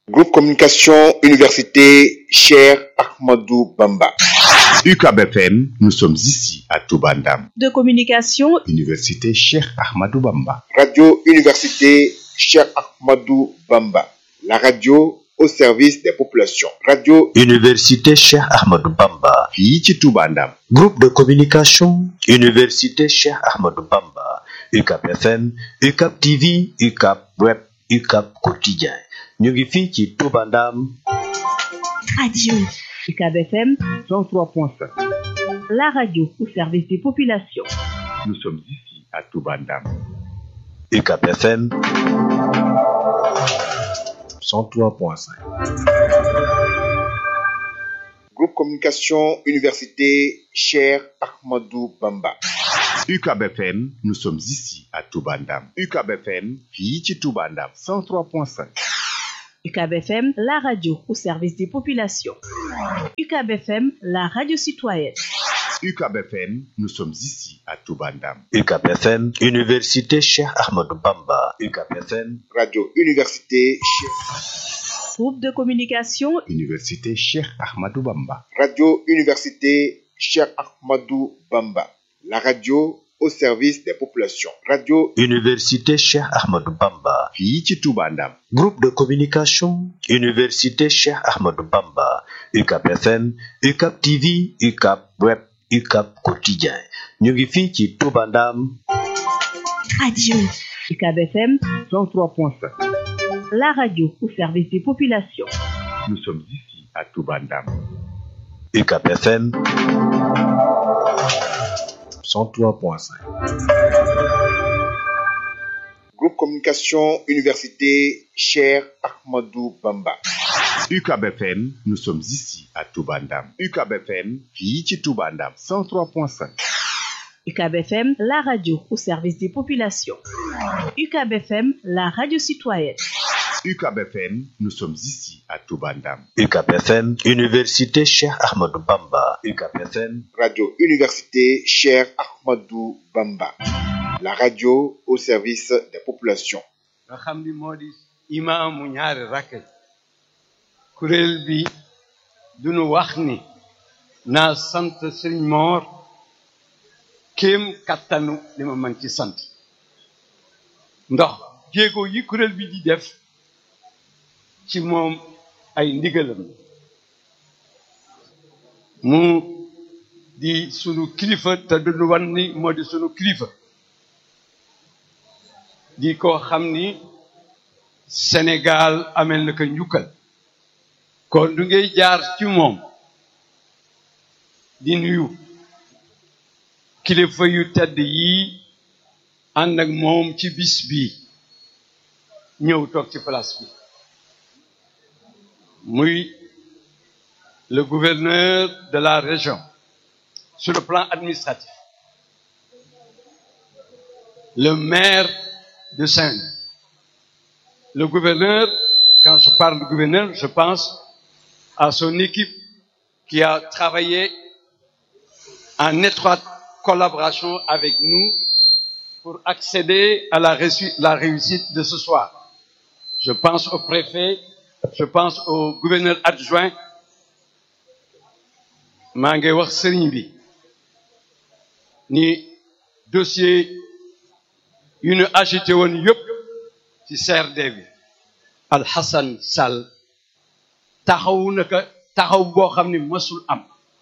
Groupe Communication Université Cher Ahmadou Bamba. UCAB FM, nous sommes ici à Toubandam. de communication, Université Cheikh Ahmadou Bamba. Radio Université Cher Ahmadou Bamba. La radio au service des populations. Radio Université Cheikh Ahmadou Bamba. fii ci Toubandam. Groupe de communication, Université Cheikh Ahmadou Bamba. UCAP FM, UCAP TV, UCAP Web, UCAP Quotidien. ñu ngi fii ci Touba Ndam. radio. UCAB FM, 103.5. la radio au service des populations. Nous sommes ici à Toubandam. UCAP FM 103.5. Groupe Communication Université Cher Ahmadou Bamba. UCAB FM, nous sommes ici à Toubandam. UCAB FM, fii ci Toubandam. 103.5. UCAB FM, la radio au service des populations. UCAB FM, la radio citoyenne. UCAB FM, nous sommes ici à Toubandam. UCAP FM, Université Cheikh Ahmadou Bamba. UCAP FM, Radio Université Cher. Groupe de communication, Université Cheikh Ahmadou Bamba. Radio Université Cher Ahmadou Bamba. La radio au service des populations. Radio Université Cheikh Ahmadou Bamba. fii ci Toubandam. Groupe de communication, Université Cheikh Ahmadou Bamba. UCAP FM, UCAP TV, UCAP Web, UCAP Quotidien. ñu ngi fii ci Touba Ndam. radio. UCAB FM, 103.5. la radio au service des populations. Nous sommes ici à Toubandam. UCAP FM 103.5. Groupe Communication Université Cher Ahmadou Bamba. UCAB FM, nous sommes ici à Toubandam. UCAB FM, fii ci Toubandam. 103.5. UCAB FM, la radio au service des populations. UCAB FM, la radio citoyenne. UCAB FM, nous sommes ici à Toubandam. UCAP FM, Université Cheikh Ahmadou Bamba. UCAP FM, Radio Université Cher Ahmadou Bamba. La radio au service des populations. nga xam ni moo di imaamu ñaari rakk kuréel bi duñu wax ni naa sant sëriñ moor kéem kattanu li ma mën ci sant ndax jéego yi kuréel bi di def ci moom ay ndigalam mu di sunu kilifa te duñu wan ni moo di sunu kilifa di ko xam ni Sénégal amel na ko njukkal kon du ngay jaar ci moom di nuyu kilifa yu tedd yi ànd ak moom ci bis bi ñëw toog ci place bi muy le gouverneur de la région sur le plan administratif le maire de Saint-Louis. Le gouverneur, quand je parle de gouverneur, je pense à son équipe qui a travaillé en étroite collaboration avec nous pour accéder à la, réussi- la réussite de ce soir. Je pense au préfet, je pense au gouverneur adjoint. maa ngi wax sëriñ bi ni dossier yu ñu agité woon yëpp ci CRD bi Alhassane Sall taxawu na ko taxaw boo xam ni mësul am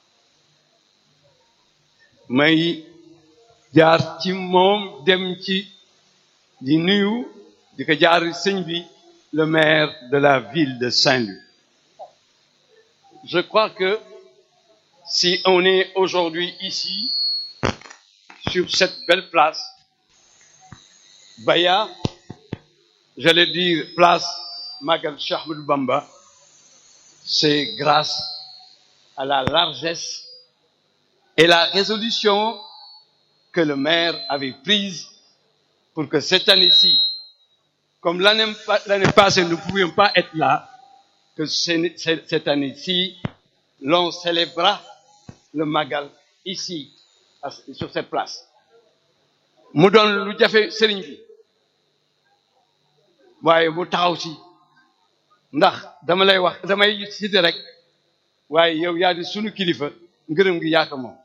may jaar ci moom dem ci di nuyu di ko jaar sëñ bi le maire de la ville de Saint-Louis je crois que si on est aujourd'hui ici sur cette belle place Baya, j'allais dire place Magal Cheikh Ahmadou Bamba, c'est grâce à la largesse et la résolution que le maire avait prise pour que cette année-ci, comme l'année pa- l'année passée, nous ne pouvions pas être là, que ce- ce- cette année-ci, l'on célébrera le Magal ici, à- sur cette place. mu doon lu jafe sëriñ bi waaye mu taxaw si ndax dama lay wax damay cité rek waaye yow yaa di sunu kilifa ngërëm gi yaaka moom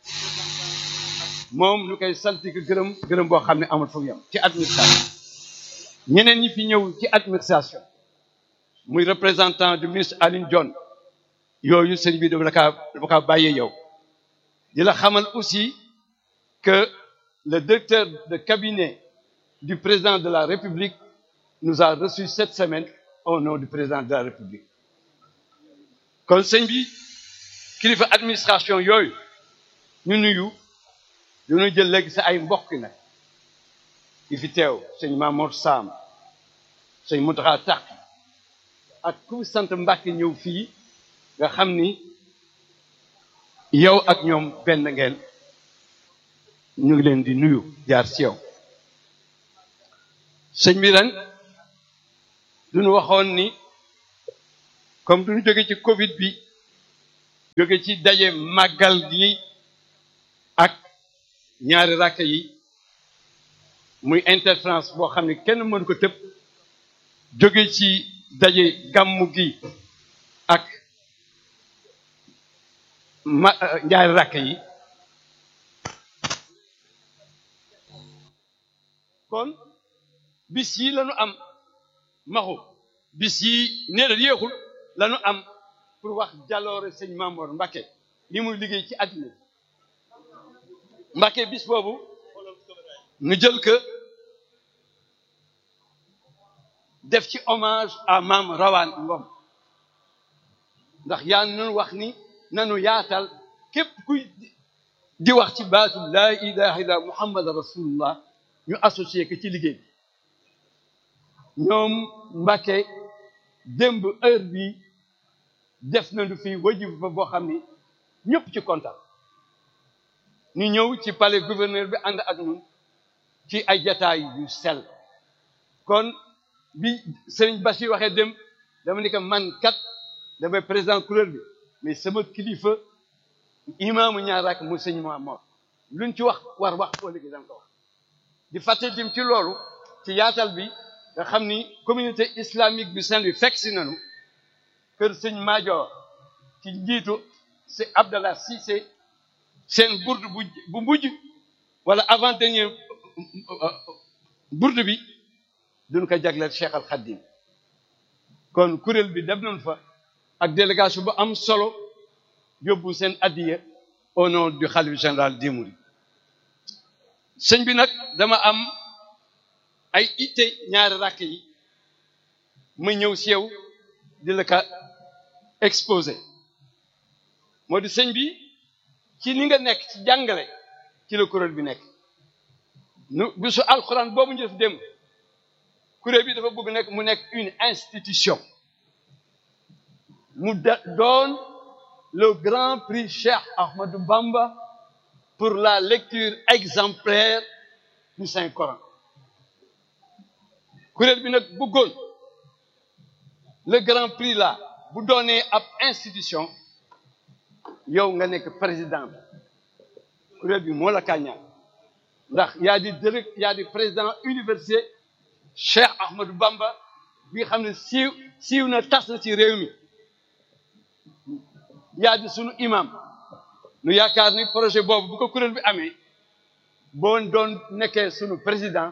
moom lu koy salti ko gërëm gërëm boo xam ne amul fu mu yem ci administration ñeneen ñi fi ñëw ci administration muy représentant du ministre Aline Dione yooyu sëñ bi dafa kaa dafa kaa bàyyee yow di la xamal aussi que le directeur de cabinet du président de la République nous a reçus cette semaine au nom du président de la République kon sëñ bi kilifa administration yooyu ñu nuyu ñu jël léegi sa ay mbokk nag yi fi teew sëñ Mamour Sam sëñ Moutaxa Tàq ak ku sant Mbàkke ñëw fii nga xam ni yow ak ñoom benn ngeen ñu ngi leen di nuyu jaar ci yow sëñ bi ren duñu waxoon ni comme duñu jóge ci Covid bi jóge ci daje màggal gi ak ñaari rakk yi muy interférence boo xam ne kenn mënu ko tëb jóge ci daje gàmmu gi ak ma ñaari rakk yi kon bis yi lañu am maxu bis yi nee na yéexul lañu am pour wax jaloore sëñ Mamoor Mbàkke li muy liggéey ci àddina Mbàkke bis boobu ñu jël que def ci hommage à Maam Rawaan Ngom ndax yaa nanu wax ni nanu yaatal képp kuy di wax ci baatu laa ilaha illa muhammad rasulullah ñu associé ko ci liggéey bi ñoom Mbàkke démb heure bi def nañu fi wajib fa boo xam ni ñëpp ci kontaan ñu ñëw ci palais gouverneur bi ànd ak ñun ci ay jataay yu sell kon bi sëriñ Bachir waxee dem dama ni ko man kat damay président couleur bi mais sama kilifa imaamu ñaar ak mu sëñ Mamoor luñ ci wax war wax ko léegi danga ko wax di fàtte dim ci loolu ci yaatal bi nga xam ni communauté islamique bi Saint-Louis fekk si nañu kër sëñ Maajoor ci njiitu c'est Abdallah Cissé seen bourde bu bu mujj wala avant dernier bourde bi duñ ko jagleel Cheikh Al Khadim kon kuréel bi dem nañ fa ak délégation bu am solo yóbbu seen addiya au nom du khalife général des mourides sëñ bi nag dama am ay itte ñaari rakk yi ma ñëw si yow di la ka exposé moo di sëñ bi ci ni nga nekk ci jàngale ci la kuréel bi nekk nu bisu alxuraan boobu ñu def dem kuréel bi dafa bëgg nekk mu nekk une institution mu doon le grand prix Cheikh Ahmadou Bamba pour la lecture exemplaire du Saint Coran kuréel bi nag bëggoon le grand prix là bu doonee ab institution yow nga nekk président bi kuréel bi moo la kàññaan ndax yaa di direct yaa di président université Cheikh Ahmadou Bamba bi nga xam ne siiw siiw na tas na ci réew mi yaa di sunu imam nu yaakaar ni projet boobu bu ko kuréel bi amee boo doon nekkee sunu président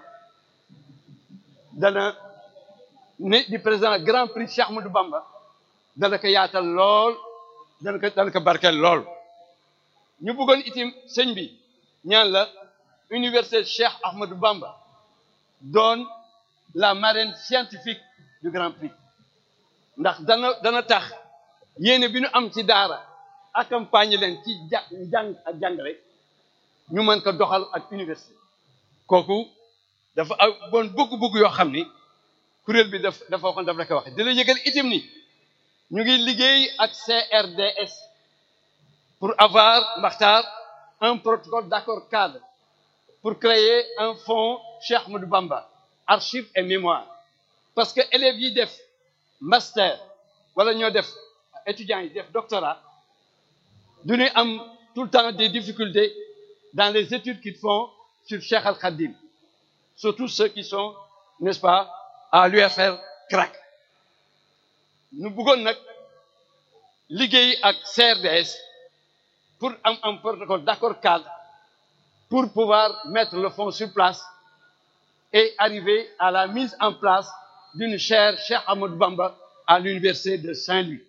dana ne di président grand prix Cheikh Ahmadou Bamba dana ko yaatal lool dana ko dana ko barkeel lool ñu bëggoon itim sëñ bi ñaan la université Cheikh Ahmadou Bamba doon la marraine scientifique du grand prix ndax dana dana tax yéene bi ñu am ci daara accompagner leen ci ja jàng ak jàngale ñu mën ko doxal ak université kooku dafa aw bon bëgg-bëgg yoo xam ni kuréel bi daf dafa waxoon daf la ko waxe di la yëgal itam ni ñu ngi liggéey ak CRDS pour avoir Makhtar un protocole d'accord cadre pour créer un fonds Cheikh Ahmadou Bamba archives et mémoire parce que élèves yi def master wala ñoo def étudiants yi def doctorat du ñuy am tout le temps des difficultés dans les études qu'ils font sur Cheikh Al Khadim surtout ceux qui sont n'est-ce pas à l'UFR CRAC nu bëggoon nag liggéey ak CRDS pour am un protocole d'accord cadre pour pouvoir mettre le fonds sur place et arriver à la mise en place d'une chaire Cheikh Amadou Bamba à l'université de Saint-Louis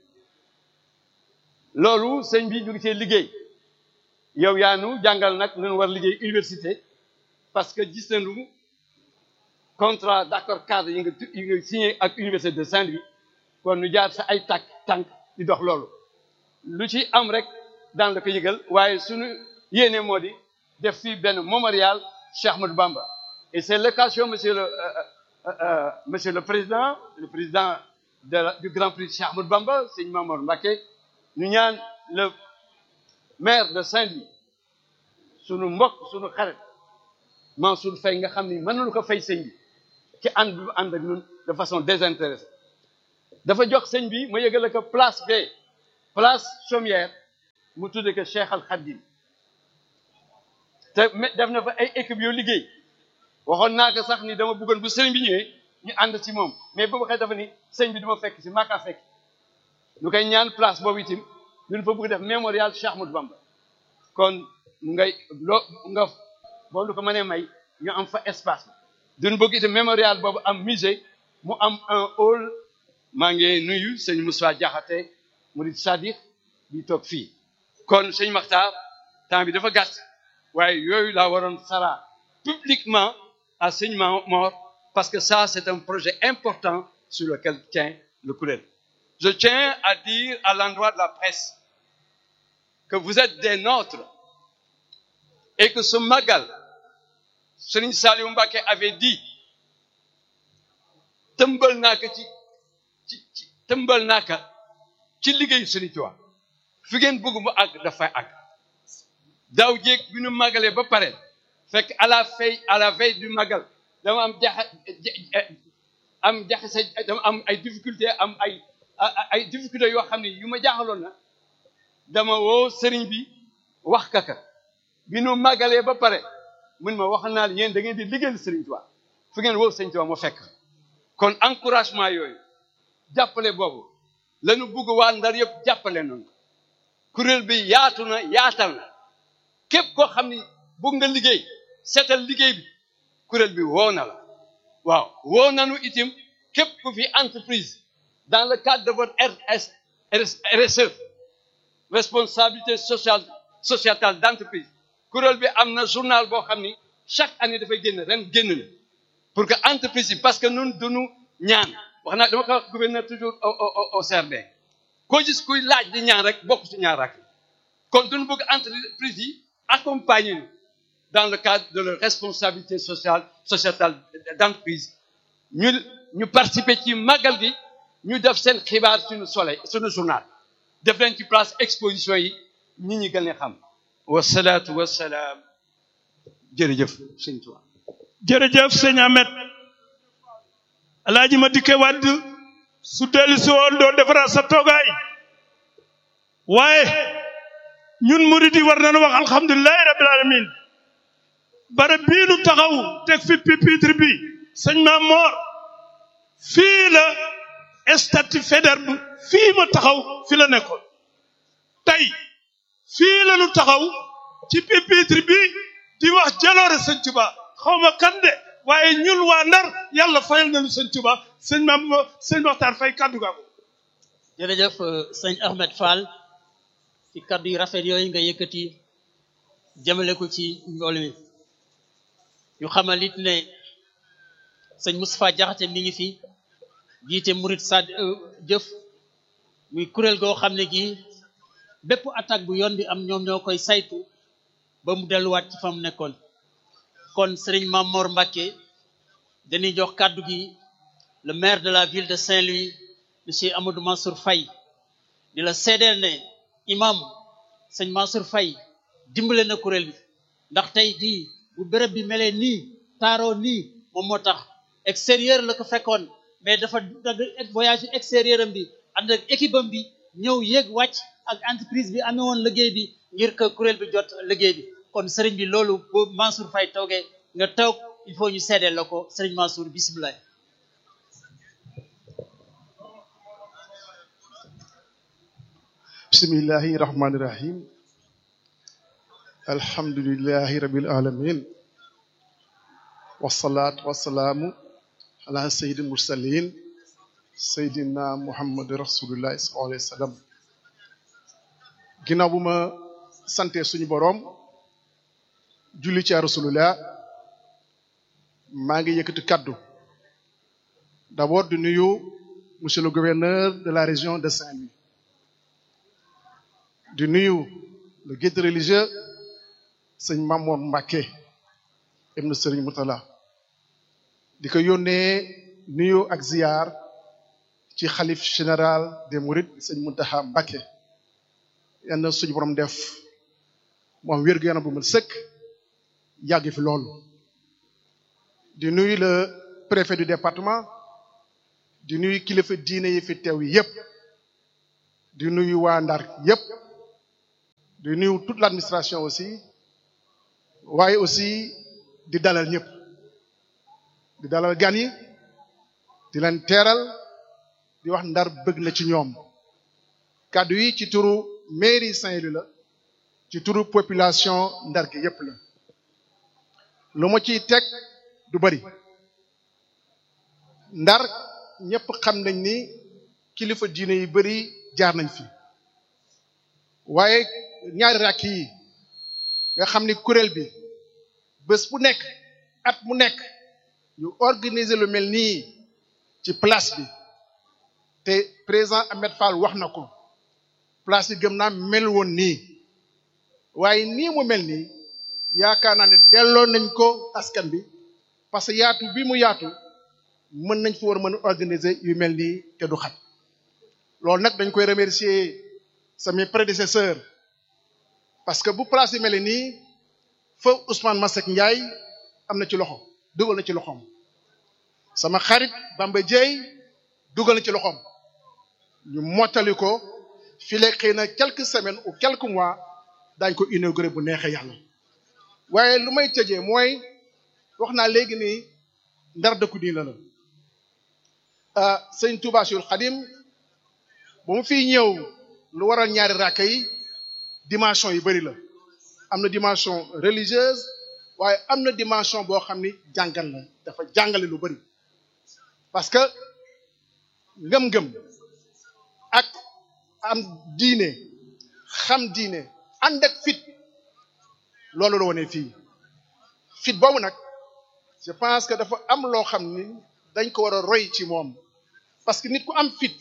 loolu sëñ bi ñu ngi cee liggéey yow yaa nu jàngal nag nañu war liggéey université parce que gis nañu contrat d'accord cadre yi nga yi nga signé ak université de Saint-Louis kon nu jaar sa ay tànk tànk di dox loolu lu ci am rek daan la ko yëgal waaye suñu yéene moo di def fii benn mémorial Cheikh Ahmadou Bamba et c'est l'occasion monsieur le euh, euh, euh, monsieur le président le président de la, du Grand Prix Cheikh Ahmadou Bamba sëñ Mamour Mbacké ñu ñaan le maire de Saint-Louis sunu mbokk sunu xarit Mansour Faye nga xam ni mënuñu ko fay sëñ bi ci ànd bi ànd ak ñun de façon désintéressée dafa jox sëñ bi ma yëgale ko place B place chaumière mu tudde ko Cheikh Al Khadim te def na fa ay équipe yoo liggéey waxoon naa ko sax ni dama bëggoon bu sëñ bi ñëwee ñu ànd ci moom mais boobu xëy dafa ni sëñ bi duma fekk si maakaa fekk ñu koy ñaan place boobu itam ñun fa bëgg def mémorial Cheikh Ahmadou Bamba kon ngay loo nga boo lu ko mënee may ñu am fa espace duñ bëgg itam mémorial boobu am musée mu am un hall maa ngi nuyu sëñ Moussa Diakhaté murid Sadiq bi toog fii kon sëñ Makhtar temps bi dafa gàtt waaye yooyu laa waroon sara publiquement à sëñ Mor parce que ça c'est un projet important sur lequel tient le kuréel je tiens à dire à l'endroit de la presse que vous êtes des nôtres et que ce magal Serigne Saliou Mbacké avait dit tëmbal naa ko ci ci ci tëmbal naa ko ci liggéeyu Serigne Touba fi ngeen bëgg mu àgg dafay àgg daaw jéeg bi ñu magalee ba pare fekk à la veille à la veille du magal dama am jaxa am jaxase dama am ay difficulté am ay ay difficulté yoo xam ne yu ma jaaxaloon na dama woo sëriñ bi wax kaka bi nu màggalee ba pare mun ma wax naa yéen da ngeen di liggéeyal sëriñ Tuubaa fu ngeen woo sëriñ Tuubaa moo fekk kon encouragement yooyu jàppale boobu lañu bugg waa Ndar yëpp jàppale noonu kuréel bi yaatu na yaatal na képp koo xam ni bugg nga liggéey seetal liggéey bi kuréel bi woo na la waaw woo nanu itim képp ku fi entreprise dans le cadre de votre RS RSE responsabilité sociale sociétale d'entreprise kuréel bi am na journal boo xam ni chaque année dafay génn ren génn na pour que entreprise yi parce que nun duñu ñaan wax naa dama ko wax gouverneur toujours au au au CRD koo gis kuy laaj di ñaan rek bokk ci ñaar rek kon duñu bëgg entreprise yi accompagner ñu dans le cadre de leur responsabilité sociale sociétale d'entreprise ñu ñu participer ci màggal gi ñu def seen xibaar suñu soleil suñu journal def leen ci place exposition yi nit ñi gën a xam wasalaatu wasalaam jërëjëf sëñ Tuubaa jërëjëf sëñ Ahmed alaaji ma dikke wadd su dellu si woon doo defaraat sa toogaay waaye ñun murid yi war nañu wax alhamdulilahi rabbil alamin bara bii nu taxaw teg fi pupitre bi sëñ Maam Moor fii la statut Faidherbe fii ma taxaw fi la nekkoon tey fii la nu taxaw ci pupitre bi di wax jaloore sëñ Tuba xaw ma kan de waaye ñun waa Ndar yàlla fayal nañu sëñ Tuba sëñ Maam sëñ Maxtaar Fay kaddu gaa ko jërëjëf sëñ Ahmed Fall ci kaddu yu rafet yooyu nga yëkkati jëmale ko ci mbool mi ñu xamal it ne sëñ Moustapha Jaxate mi ngi fi jiite murit sad jëf muy kuréel goo xam ne gi bépp attaque bu yoon bi am ñoom ñoo koy saytu ba mu delluwaat ci fa mu nekkoon kon sëriñ Mamor Mbacké dañuy jox kàddu gi le maire de la ville de Saint-Louis monsieur Amadou Mansour Faye di la seedeel ne imam sëñ Mansour Faye dimbale na kuréel bi ndax tey jii bu béréb bi melee nii taaroo nii moom moo tax extérieur la ko fekkoon mais dafa dagg voyage extérieur am bi ànd ak équipe am bi ñëw yéeg wàcc ak entreprise bi amee woon liggéey bi ngir que kuréel bi jot liggéey bi kon sëriñ bi loolu boo Mansour Faye toogee nga toog il faut ñu seedeel la ko sëriñ Mansour bisimilah. bismillahi rahmani rahim alhamdulillahi rabbil alamin wasalaatu wasalaamu ala sayyidil mursalin sayyidina muhammad rasulillahi sallallahu alayhi wa sallam ginnaaw bu ma sante suñu boroom julli ci rasulullah maa ngi yëkkati kaddu d'abord di nuyu monsieur le gouverneur de la région de Saint-Louis di nuyu le guide religieux sëñ Mamour Mbacké ibnu sëriñ Moutala di ko yónnee nuyu ak ziyaar ci xalif général des Mourides sëñ Mountakha Mbacké yal na suñu borom def moom wér-gu-yaram bu mu sëkk yàgg fi loolu di nuyu le préfet du département di nuyu kilifa diine yi fi teew yépp di nuyu waa Ndar yépp di nuyu toute l'administration aussi waaye aussi di dalal ñëpp di dalal gan yi di leen teeral di wax Ndar bëgg na ci ñoom kàddu yi ci turu mairie Saint-Louis la ci turu population Ndar gi yépp la lu ma ciy teg du bari Ndar ñëpp xam nañ ni kilifa diine yu bari jaar nañ fi waaye ñaari rakk yi nga xam ni kuréel bi bés bu nekk at mu nekk ñu organiser lu mel nii ci place bi te président Ahmed Fall wax na ko place bi gëm naa mel woon nii waaye nii mu mel nii yaakaar naa ne delloo nañ ko askan bi parce que yaatu bi mu yaatu mën nañ fi war a mën a organiser yu mel nii te du xat loolu nag dañ koy remercier samay prédécesseurs parce que bu place yi mel nii fa Ousmane Masseck Ndiaye am na ci loxo dugal na ci loxoom sama xarit Bamba Dieye dugal na ci loxoom ñu mottali ko fii la xëy na quelques semaines ou quelques mois daañ ko inauguré bu neexee yàlla waaye lu may tëjee mooy wax naa léegi ni ndar dëkku diina la ah sëñ Touba Cheikhul Khadim ba mu fiy ñëw lu waral ñaari raaka yi dimension yu bari la am na dimension religieuse waaye am na dimension boo xam ni jàngal la dafa jàngale lu bari parce que ngëm-ngëm ak am diine xam diine ànd ak fit loolu la wone fii fit boobu nag je pense que dafa am loo xam ni dañ ko war a roy ci moom parce que nit ku am fit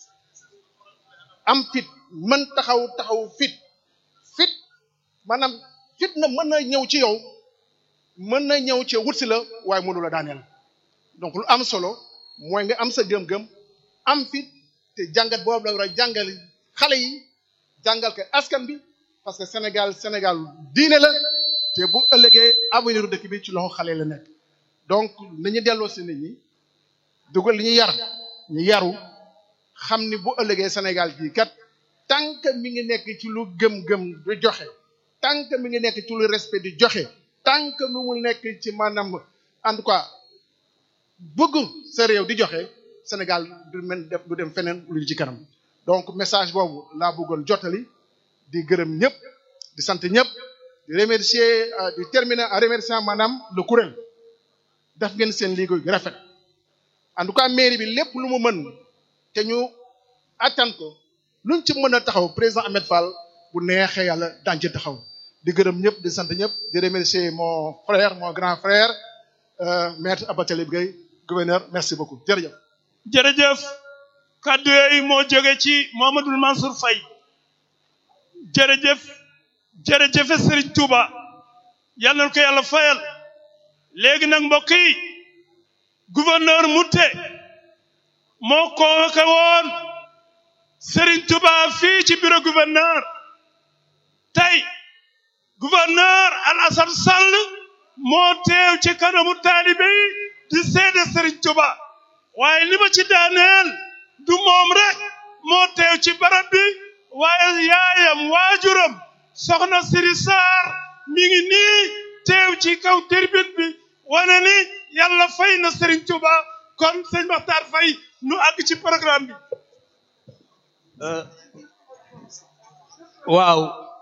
am fit mën taxaw taxaw fit fit maanaam fit na mën na ñëw ci yow mën na ñëw ci wut si la waaye mënu la daaneel donc lu am solo mooy nga am sa gëm-gëm am fit te jàngat boobu la war a jàngal xale yi jàngal ko askan bi parce que Sénégal Sénégal diine la te bu ëllëgee avenir dëkk bi ci loxo xale la nekk donc nañu delloo si nit ñi dugal li ñu yar ñu yaru xam ni bu ëllëgee Sénégal gii kat tant que mi ngi nekk ci lu gëm-gëm di joxe tant que mi ngi nekk ci lu respect di joxe tant que mi mu nekk ci maanaam en tout cas bëgg sa réew di joxe Sénégal du mel def du dem feneen lu ci kanam donc message boobu laa bëggoon jottali di gërëm ñëpp di sant ñëpp di remercier di terminer en remerciant maanaam le kuréel def ngeen seen liggéey bi rafet en tout cas mairie bi lépp lu mu mën te ñu attan ko luñ ci mën a taxaw président Ahmed Fall bu neexee yàlla daañu ci taxaw di gërëm ñëpp di sant ñëpp di remercier mon frère mon grand frère euh, maître Abatalib Gueye gouverneur merci beaucoup jërëjëf. jërëjëf kàddu yooyu moo jóge ci Mouhamadoul Mansour Faye jërëjëf jërëjëf Serigne Touba yal na ko yàlla fayal léegi nag mbokk yi gouverneur Mouté moo convoqué woon Serigne Touba fii ci bureau gouverneur tey gouverneur Alassane Sall moo teew ci kanamu taalibe yi di seede Serigne Touba waaye li ma ci daaneel du moom rek moo teew ci barab bi waaye yaayam waajuram soxna Siri Sarr mi ngi nii teew ci kaw tribune bi wane ni yàlla fay na Serigne Touba kon sëñ Maxtaar Fay nu àgg ci programme bi waaw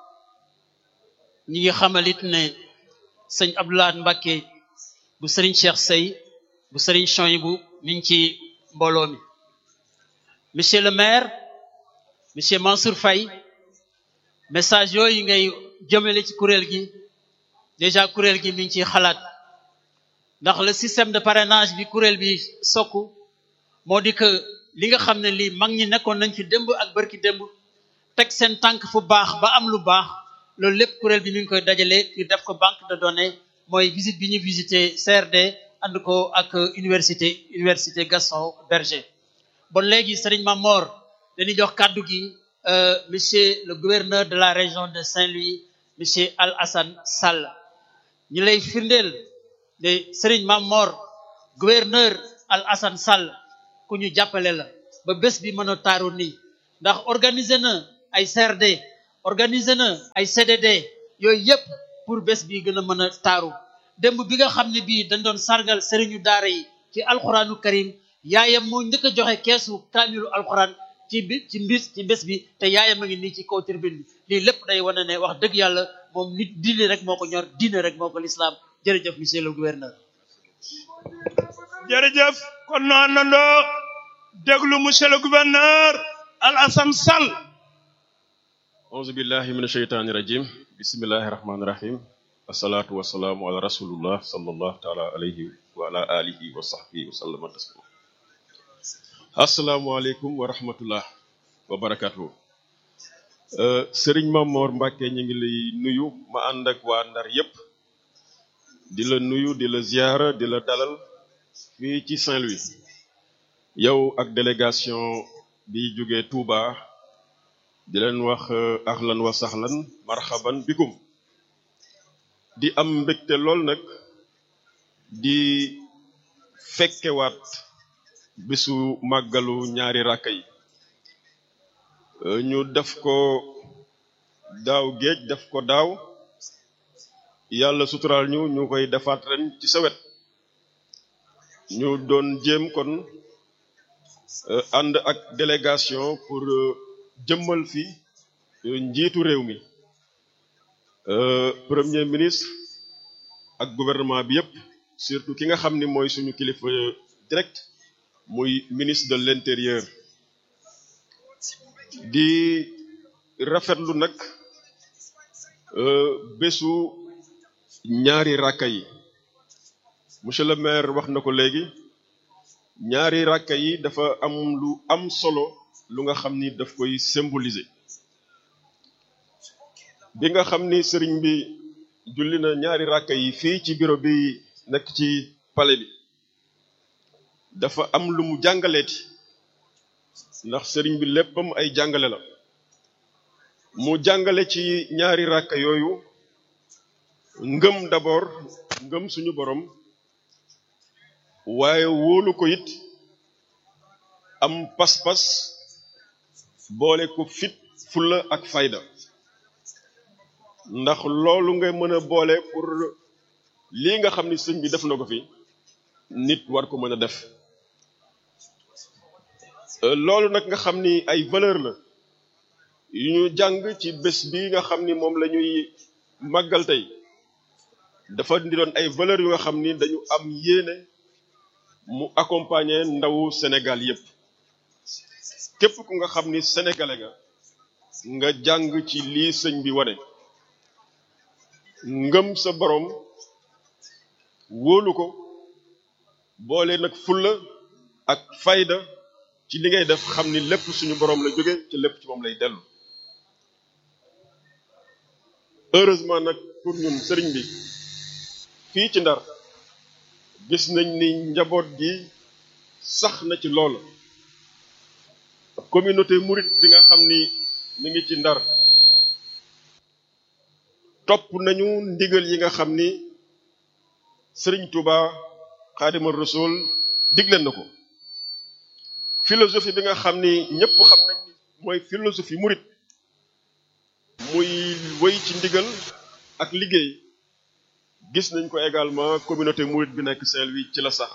ñi ngi xamalit ne sëñ Abdoulaye Mbacke bu sëriñ Cheikh Sey bu sëriñ Chouaïbou mi ngi ci mbooloo mi monsieur le maire monsieur Mansour Faye message yooyu ngay jëmale ci kuréel gi déjà kuréel gi mi ngi ciy xalaat ndax le système de parrainage bi kuréel bi sokku moo di que li nga xam ne lii mag ñi nekkoon nañ fi démb ak barki démb teg seen tànk fu baax ba am lu baax loolu lépp kuréel bi mi ngi koy dajale ngir def ko banque de données mooy visite bi ñu visité CRD ànd ko ak université université Gaston Berger bon léegi Serigne Mamor dañuy jox kàddu gi monsieur le gouverneur de la région de Saint-Louis monsieur Al Hassan Sall ñu lay firndeel de Serigne Mamor gouverneur Al Hassan Sall ku ñu jàppale la ba bés bi mën a taaru nii ndax organiser na ay CRD organiser na ay CDD yooyu yëpp pour bés bi gën a mën a taaru démb bi nga xam ne bii dañ doon sargal sëriñu daara yi ci alxuraanu karim yaayam moo njëkk a joxe keesu kaamilu alxuraan ci bi ci mbis ci bés bi te yaayam a ngi nii ci kaw tribune bi lii lépp day wane ne wax dëgg yàlla moom nit diine rek moo ko ñor diine rek moo ko lislaam jërëjëf monsieur le gouverneur jërëjëf kon nu àndandoo déglu monsieur le gouverneur Al Hassan Sall auzu billahi min asheytaani rajim bismillahi rahmaani rahim asalaatu wasalaamu ala rasulullah sallallahu taala alayhi wa ala alihi wa sahbihi wa sallama taslima asalaamualeykum wa rahmatullah wa barakatuhu sëriñ Mamor Mbàkke ñu ngi lay nuyu ma ànd ak waa Ndar yépp di la nuyu di la ziyaara di la dalal fii ci Saint-Louis yow ak délégation bi jóge Touba di leen wax ahlan wa sahlan marhaban bikum di am mbégte lool nag di fekkewaat bésu màggalu ñaari ràkka yi ñu def ko daaw géej def ko daaw yàlla suturaal ñu ñu koy defaat ren ci sa wet ñu doon jéem kon ànd ak délégation pour jëmmal fi njiitu réew mi premier ministre ak gouvernement bi yépp surtout ki nga xam ni mooy suñu kilifa direct muy ministre de l'intérieur di rafetlu nag bésu ñaari ràkka yi monsieur le maire wax na ko léegi ñaari ràkka yi dafa am lu am solo lu nga xam ni daf koy symboliser bi nga xam ni sëriñ bi julli na ñaari ràkka yi fii ci bureau bi nekk ci palais bi dafa am lu mu jàngaleeti ndax sëriñ bi léppam ay jàngale la mu jàngale ci ñaari ràkka yooyu ngëm d'abord ngëm suñu borom waaye wóolu ko it am pas-pas boole ko fit fulla ak fayda ndax loolu nga mën a boole pour lii nga xam ni sëñ bi def na ko fi nit war ko mën a def loolu nag nga xam ni ay valeur la yu ñu jàng ci bés bi nga xam ni moom la ñuy màggal tey dafa di doon ay valeur yu nga xam ni dañu am yéene mu accompagner ndawu Sénégal yépp képp ku nga xam ni sénégalais nga nga jàng ci lii sëñ bi wane ngëm sa borom wóolu ko boole nag fulla ak fayda ci li ngay def xam ni lépp suñu borom la jóge ci lépp ci moom lay dellu heureusement nag pour ñun sëriñ bi fii ci ndar gis nañ ni njaboot gi sax na ci lool communauté mouride bi nga xam ni mi ngi ci ndar topp nañu ndigal yi nga xam ni sëriñ Touba Xaadima Rasul digle na ko philosophie bi nga xam ni ñëpp xam nañ ni mooy philosophie murit muy wéy ci ndigal ak liggéey gis nañ ko également communauté murit bi nekk Saint-Louis ci la sax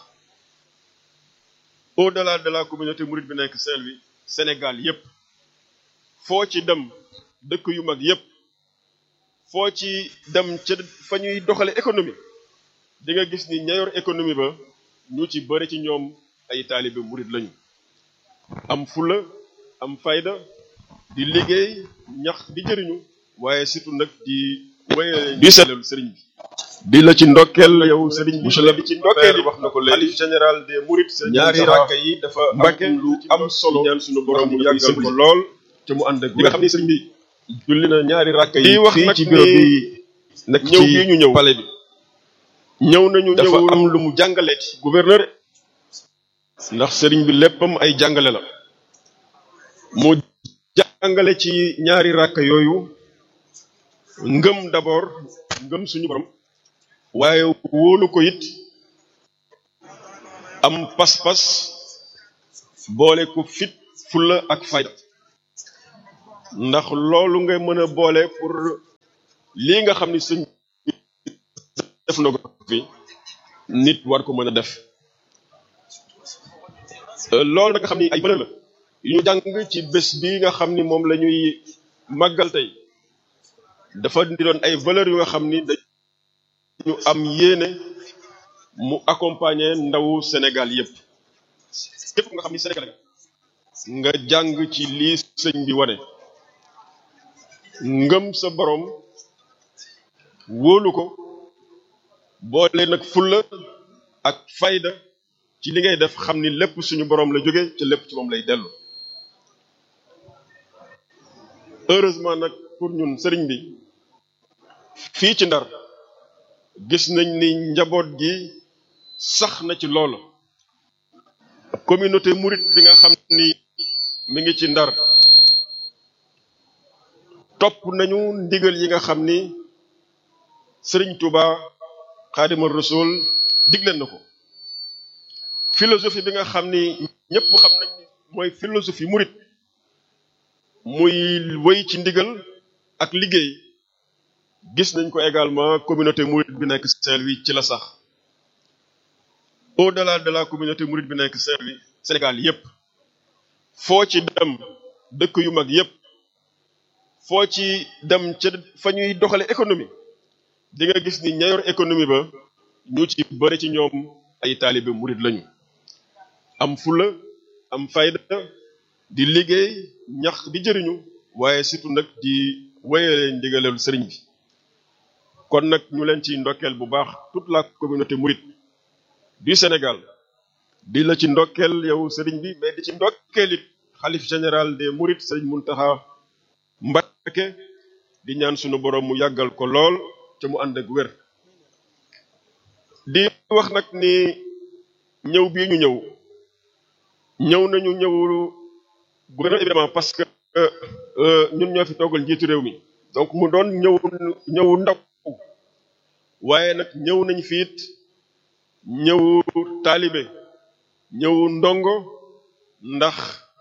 au-delà de la communauté murit bi nekk Saint-Louis Sénégal yépp foo ci dem dëkk yu mag yépp foo ci dem ca fa ñuy doxale économie di nga gis ni ña yor économie ba ñu ci bëri ci ñoom ay taalibe murit lañu am fula am fayda di liggéey ñax di jëriñu waaye surtout nag di wéyale di sellal sëriñ bi di la ci ndokkeel yow sëriñ bi monsieur le di ci ndokkeel yi wax na ko léegi général des mourides ñaari rakka yi dafa mbàkke lu am solo ñaan suñu borom mu yàggal ko lool te mu ànd ak di nga xam ni sëriñ bi julli na ñaari rakka yi wax fii nag ci bureau ni bi nag ñëw ci bii ñu ñëw palais bi ñëw nañu dafa am lu mu jàngaleeti gouverneur ndax sëriñ bi léppam ay jàngale la mu jàngale ci ñaari rakka yooyu ngëm d'abord ngëm suñu borom waaye wóolu ko it am pas-pas boole ko fit fulla ak fayda ndax loolu nga mën a boole pour lii nga xam ni sëñ def na ko fi nit war ko mën a def Euh, loolu nag nga xam ni ay valeur la yu ñu jàng ci bés bi nga xam ni moom la ñuy màggal tey dafa di doon ay valeur yu nga xam ni dañu am yéene mu accompagner ndawu Sénégal yépp képp nga xam ni Sénégal nga jàng ci lii sëñ bi wane ngëm sa borom wóolu ko boole nag fulla ak fayda ci li ngay def xam ni lépp suñu borom la jóge te lépp ci moom lay dellu heureusement nag pour ñun sëriñ bi fii ci ndar gis nañ ni njaboot gi sax na ci loolu communauté mouride bi nga xam ni mi ngi ci ndar topp nañu ndigal yi nga xam ni sëriñ Touba Xaadima Rasul digleen na ko philosophie bi nga xam ni ñëpp xam nañ ni mooy philosophie murit muy wéy ci ndigal ak liggéey gis nañ ko également communauté murit bi nekk Saint-Louis ci la sax au-delà de la communauté murit bi nekk Saint-Louis Sénégal yépp foo ci dem dëkk yu mag yépp foo ci dem ca fa ñuy doxale économie di nga gis ni ña yor économie ba ñu ci bëri ci ñoom ay taalibe murit lañu am fula am fayda di liggéey ñax di jëriñu waaye surtout nag di wéyale ndigalelu sëriñ bi kon nag ñu leen ci ndokkeel bu baax toute la communauté mouride du Sénégal di la ci ndokkeel yow sëriñ bi mais di ci ndokkeel it xalif général des mourides sëriñ Muntaxa Mbakke di ñaan sunu borom mu yàggal ko lool te mu ànd ak wér di wax nag ni ñëw bii ñu ñëw ñëw nañu ñëw gouvernement évidemment parce que euh, ñun ñoo fi toogal njiitu réew mi donc mu doon ñëw ñëw ndaw waaye nag ñëw nañ fi it ñëw taalibe ñëw ndongo ndax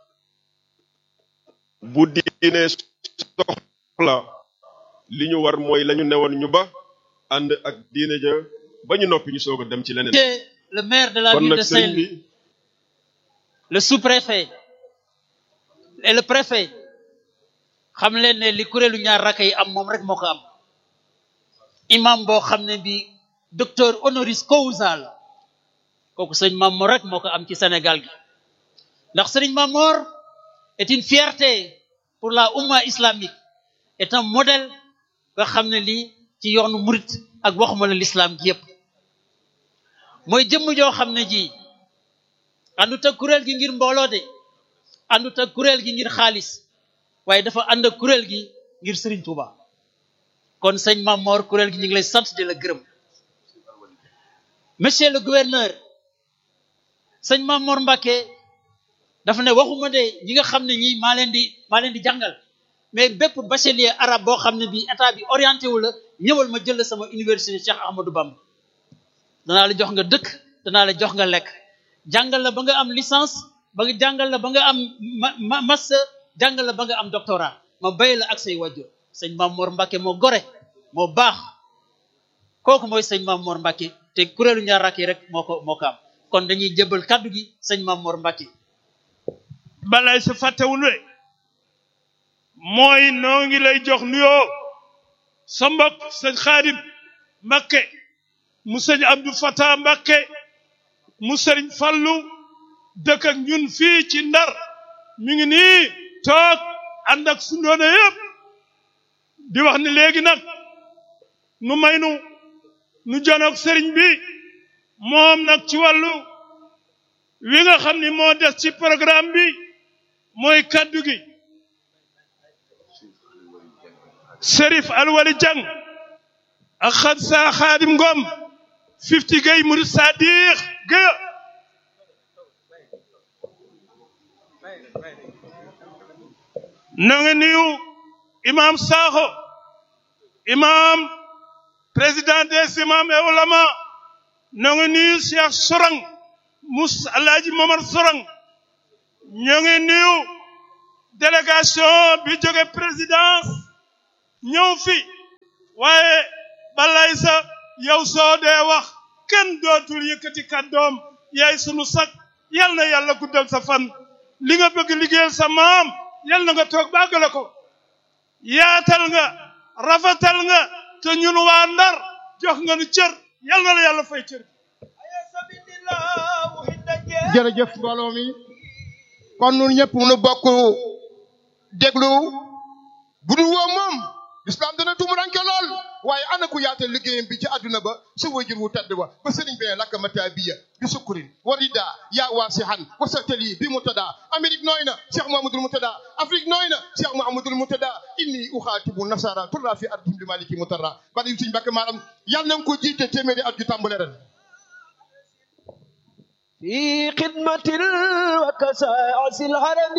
bu diine soxla li ñu war mooy la ñu newoon ñu ba ànd ak diine ja ba ñu noppi ñu soog a dem ci leneen le maire de la kon ville nag de sëriñ bi Saint-Louis le sous-préfet et le préfet xam leen ne li kuréelu ñaar rakk yi am moom rek moo ko am imam boo xam ne bi docteur honoris causa la kooku sëñ Mamor rek moo ko am ci Sénégal gi ndax sëriñ Mamor est une fierté pour la umma islamique est un modèle nga xam ne lii ci yoonu murit ak waxuma la l'islam gi yépp mooy jëmm joo xam ne ji àndut ak kuréel gi ngir mbooloo de àndut ak kuréel gi ngir xaalis waaye dafa ànd ak kuréel gi ngir Serigne Touba kon sëñ Mamor kuréel gi ñu ngi lay sant di la gërëm monsieur le gouverneur sëñ Mamor Mbacké dafa ne waxuma de ñi nga xam ne ñii maa leen di maa leen di jàngal mais bépp bachelier arabe boo xam ne bii état bi orienté wu la ñëwal ma jël la sama université Cheikh Ahmadou Bamba danaa la jox nga dëkk danaa la jox nga lekk jàngal la ba nga am licence ba nga jàngal la ba nga am ma ma master jàngal la ba nga am doctorat ma bay la ak say wajur sëñ Mamor Mbacké moo gore moo baax kooku mooy sëñ Mamor Mbacké te kuréelu ñaar rakk yi rek moo ko moo ko am kon dañuy jëbal kaddu gi sëñ Mamor Mbacké balay sa fàttewul we mooy noo ngi lay jox nuyoo sa mbokk sëñ Xaadim Mbakke mu sëñ Abdou Fatah Mbakke mu sëriñ Fallu dëkk ak ñun fii ci Ndar mi ngi nii toog ànd ak sundoona yëpp di wax ni léegi nag nu may nu nu janoog sëriñ bi moom nag ci wàllu wi nga xam ni moo des ci programme bi mooy kaddu gi Serif Alwali Jang ak xad sa Xaadim Ngom fifty gay murid Sadiq Gueye na nga nuyu imam Sakho imam président des imams et ulama na nga nuyu Cheikh Sorang mus Alaaji Momar Sorang ñoo ngi nuyu délégation bi jóge présidence ñëw fi waaye balay sa yow soo dee wax kenn dootul yëkkati kàddoom yaay sunu sag yal na yàlla guddal sa fan li nga bëgg liggéeyal sa maam yal na nga toog bàggale ko yaatal nga rafetal nga te ñun waa Ndar jox nga nu cër yal na la yàlla fay cër jërëjëf mbooloo mi kon ñun ñëpp nu bokk déglu bu dul woo moom lislaam dana tumuranke lool waaye ana ku yaatal liggéeyam bi ci àdduna ba sa wajur wu tedd ba ba sëriñ bee lakka mata biya bi sukkurin warida yaa waasihan wasatali bi mutada amérique nooy na cheikh mahamadul mutada afrique nooy na cheikh mahamadul mutada inni uxaatibu nasara turra fi ardihim li maliki mutarra bada yu suñ mbàkke maaram yàlla na nga ko jiite téeméeri at ju tàmbale ren في خدمة وكساس الهرم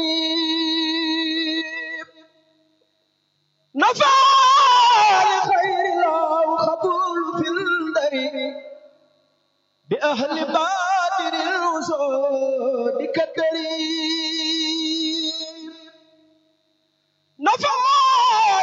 نفع لخير الله خبول في الدر بأهل بادر الوسود كالدري